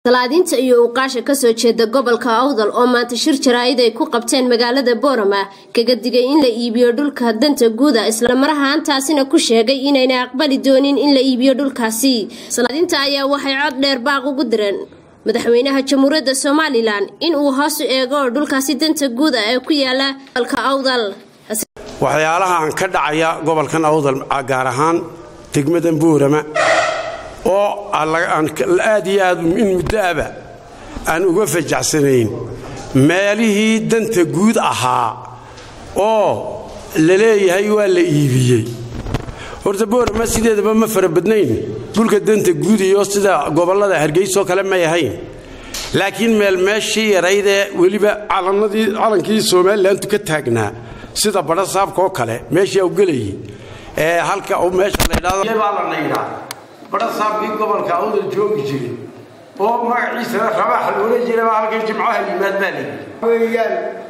salaadiinta iyo uqaasha kasoo jeeda gobolka awdal oo maanta shir jaraa'id ay ku qabteen magaalada boorama kaga digay in la iibiyo dhulka danta guuda islamarahaantaasina ku sheegay inayna aqbali doonin in la iibiyo dhulkaasi salaadiinta ayaa waxay cod dheer baaq ugu direen madaxweynaha jamhuuriyadda somalilan in uu hoos u eego dhulkaasi danta guuda ee ku yaala gobolka awdal waxyaalahaan ka dhacaya gobolkan awdal gaar ahaan degmadan boorama oo aad iyo aad in muddoaba aan uga fajacsanayn meelihii danta guud ahaa oo la leeyahay waa la iibiyey horta boorama sideedaba ma fara badnayn dhulka danta guud iyo sida gobollada hargeysoo kale may ahayn laakiin meel meeshii yaraydee weliba calankii somalilantu ka taagnaa sida badha saabkaoo kale meeshii ugelayay ee halka meesha ladhadbaa badha saabkii gobolka awdal joogi jiray oo magaciisana rabaax loola jiraba halkay jimcaha yimaad baa lii weyaan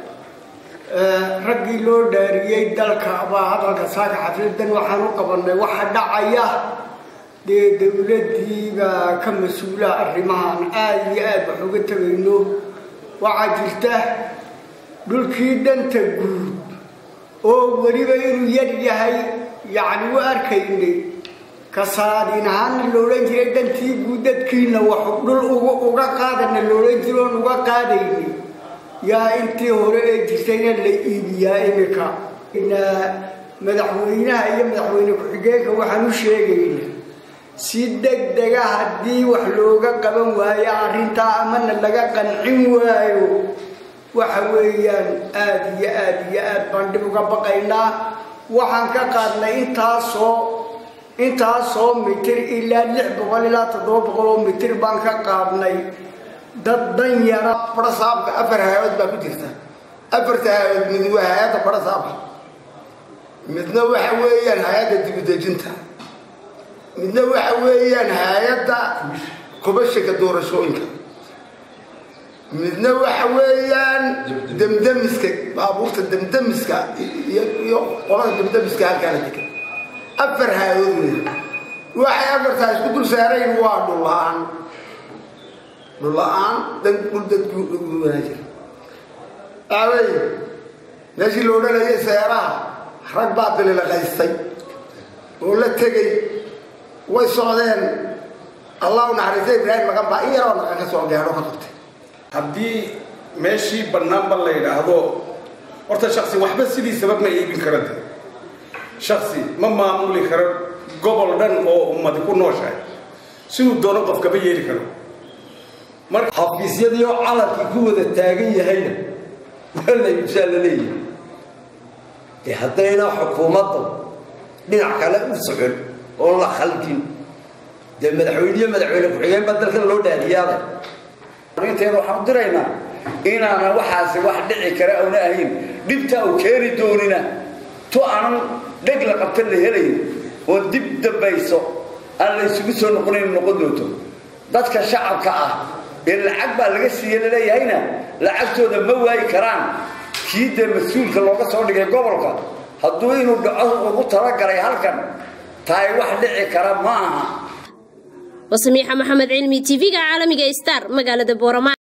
raggii loo dhaariyey dalka baa hadalka saaka xafladan waxaan u qabannay waxa dhacaya dee dowladdiibaa ka mas-uula arrimahan aad iyo aad wax uga tegayno waxaa jirta dhulkii danta guud oo weliba inuu yar yahay yacni u arkaynay kasaadiin ahaana loodhan jiray dantii guud dadkiina wax dhul uga qaadana loodhan jiro oon uga qaadayni yaa intii hore ee jirtayna la iibiyaa imika madaxweynaha iyo madaxweyne ku-xigeenka waxaan u sheegayna si degdega haddii wax looga qaban waayo arrintaa amana laga qancin waayo waxa weeyaan aad iyo aad iyo aad baan dhib uga baqaynaa waxaan ka qaadnay intaasoo intaasoo mitir ilaa lix boqol ilaa toddoba boqol oo mitir baan ka qaadnay dad dan yara barasaabka afar hay-adood baa ku jirta afarta hay-adood mid waa hay-adda barasaabka midna waxa weeyaan hay-adda dibudejinta midna waxa weeyaan hay-adda kubashinka doorashooyinka midna waxa weeyaan demdemiska baabuurta demdemiska iyo qolada demdemiska halkaana degan afar hay-adood wey waxay afartaa isku dul saarayn waa dhulla-aan dhulla-aan dan dhul dadku wanaajir aawey meeshii la odhanayay seeraha rag baa dililaqaystay oo la tegay way socdeen allahu naxariista ibraahim maqan baa in yaroo naqan ka soo gaadho ka qabtay haddii meeshii bannaanba la yidhaahdo horta shaksi waxba sidiisaba ma iibin karante shaksi ma maamuli karo gobol dhan oo ummadi ku nooshahay siduu doono qof kama yeeli karo marka xafiisyadii oo calankii ku wada taagan yahayna waa la iibsaa la leeyahay dee haddayna xukuumadda dhinac kale u socon oon la khalqin dee madaxweyniyo madaxweyne ku-xigeen baa dalkan loo dhaadiyaaday inteeda waxaan u diraynaa inaana waxaasi wax dhici kara auna ahayn dhibta uu keeni doonina tu aanan dheg la qabta la helayn oo dib dambayso aan la isugu soo noqonayn noqon doonto dadka shacabka ah ee lacag baa laga siiye laleeyahayna lacagtooda ma waayi karaan kii dee mas-uulka looga soo dhigay gobolka hadduu inuu dhaco ugu talagalay halkan tahay wax dhici kara ma aha wasamiixa maxamed cilmi tv-ga caalamiga star magaalada boorama